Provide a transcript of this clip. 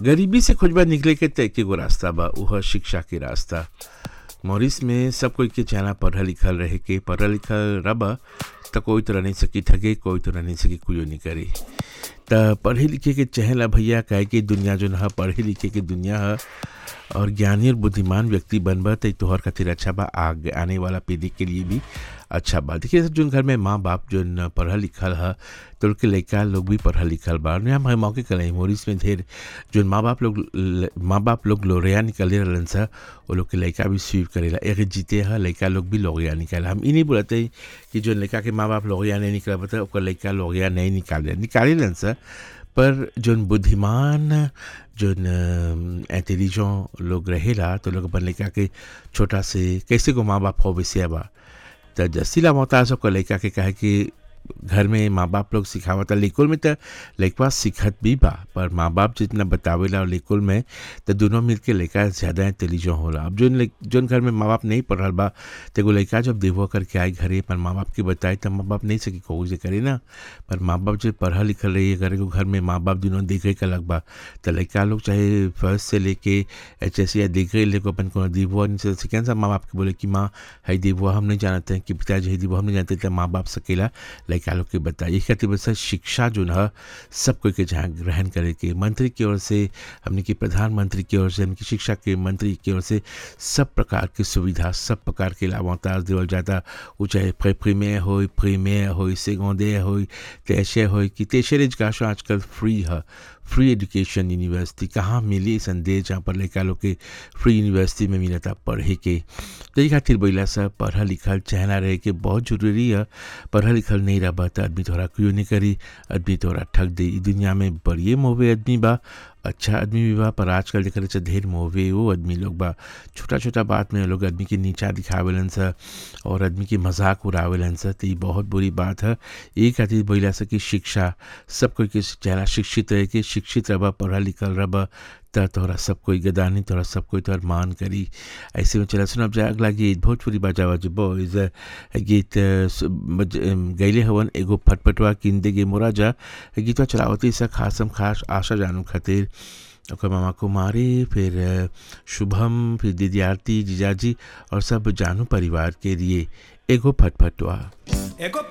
गरीबी से खोजबा निकले के तय के गो रास्ता बा उह शिक्षा के रास्ता मॉरिस में सब कोई के चाहना पढ़ल लिखल रहे के पढ़ल लिखल रब त कोई तो नहीं सकी ठगे कोई तो नहीं सकी कुयो नहीं करी त पढ़े लिखे के चहला भैया काहे कि दुनिया जो है पढ़े लिखे के दुनिया है और ज्ञानी और बुद्धिमान व्यक्ति बनबा तो तोहर खातिर अच्छा बा आगे आने वाला पीढ़ी के लिए भी अच्छा बा देखिए जो घर में माँ बाप जो न पढ़ल लिखल है तो उनके लड़का लोग भी पढ़ल लिखल बा और हम मौके कल मोरिस में ढेर जो माँ बाप लोग माँ बाप लोग लोरिया निकले रहलन सा वो लोग के लड़का भी स्वीप करेला एक जीते है लड़का लोग भी लोगिया निकाले हम ई नहीं बोलते कि जो लड़का के माँ बाप लोगिया नहीं निकल पाते ओकर लड़का लोगिया नहीं निकाले निकाले लन सा पर जोन बुद्धिमान जोन इंटेलिजेंट लोग रहेला तो लोग अपन लड़का के छोटा से कैसे को माँ बाप हो वैसे बा तो जसीला मोहताज को लड़का के कहे कि घर में माँ बाप लोग सिखावता लेकुल में तो लड़का सीखत भी बा पर माँ बाप जितना बतावेला और लेकुल में तो दोनों मिलके लड़का ज़्यादा इंटेलिजेंट होला अब जोन जोन घर में माँ बाप नहीं पढ़ल बा तो एगो लड़का जब देवो करके आए घरे पर माँ बाप के बताए तो माँ बाप नहीं सके कहू से करे ना पर माँ बाप जब पढ़ल लिखल रही अगर एगो घर में माँ बाप दोनों देखे के अलग बा तो लड़का लोग चाहे फर्स्ट से लेके एच एस या देखे लेको अपन को देवो सेकेंड सा माँ बाप के बोले कि माँ है देवो हम नहीं जानते हैं कि पिताजी है देवो हम नहीं जानते तो माँ बाप सकेला लड़का लोग के बताइए खातिर बस शिक्षा जो है सब कोई के जहाँ ग्रहण करे के मंत्री की ओर से हमने की प्रधानमंत्री की ओर से हमने की शिक्षा के मंत्री की ओर से सब प्रकार की सुविधा सब प्रकार के लाभताज देवल जाता वो चाहे प्रीमियर हो प्रीमियर हो सेगोंदे हो तैशे हो कि तेशर एजुकेशन आजकल फ्री है फ्री एजुकेशन यूनिवर्सिटी कहाँ मिली संदेश जहाँ पर लड़का लोग के फ्री यूनिवर्सिटी में मिला था पढ़े के तो ये खातिर बोला सा पढ़ा लिखल चहना रहे के बहुत जरूरी है पढ़ा लिखल नहीं रहा तो आदमी तोहरा क्यों नहीं करी आदमी तोहरा ठग दे दुनिया में बड़िए मोवे आदमी बा अच्छा आदमी भी बा पर आजकल देख रहे ढेर मोवे वो आदमी लोग बा छोटा छोटा बात में लोग आदमी के नीचा दिखावेलन सा और आदमी के मजाक उड़ावेलन सा तो ये बहुत बुरी बात है एक खातिर बोला सा कि शिक्षा सब कोई के चेहरा शिक्षित रहे कि शिक्षित रह पढ़ा लिखल रह त तोहरा सब कोई गदानी तोहरा सब कोई तोहर मान करी ऐसे में चला सुना जाए अगला गीत भोजपुरी बाजावा जो बॉयज गीत गैले हवन एगो फटफटवा किंदे गे मोरा जा गीतवा चलावती सा खासम खास आशा जानू खातिर ओकर मामा कुमारी फिर शुभम फिर दीदी आरती जीजाजी और सब जानू परिवार के लिए एगो फटफटवा एगो